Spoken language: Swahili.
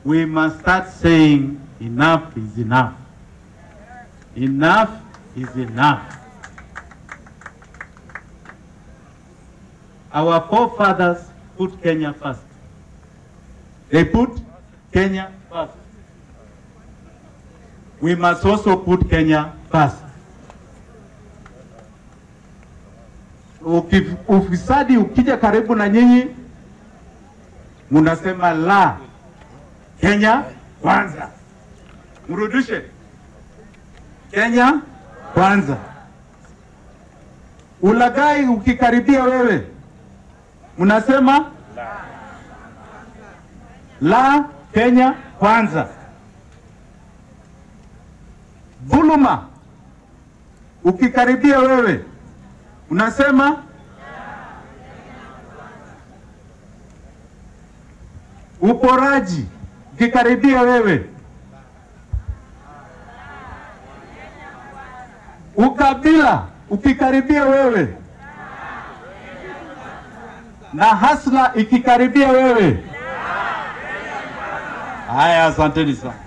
we must start saying enough is enough. Enough is enough. Our forefathers put Kenya first. They put Kenya first. We must also put Kenya first. Uki- Ufisadi ukija karibu na nyinyi, munasema la, Kenya kwanza. Mrudishe Kenya kwanza. Ulagai ukikaribia wewe, mnasema la, Kenya kwanza. Dhuluma ukikaribia wewe, unasema uporaji ukikaribia wewe, ukabila ukikaribia wewe, na hasla ikikaribia wewe. Haya, asanteni sana.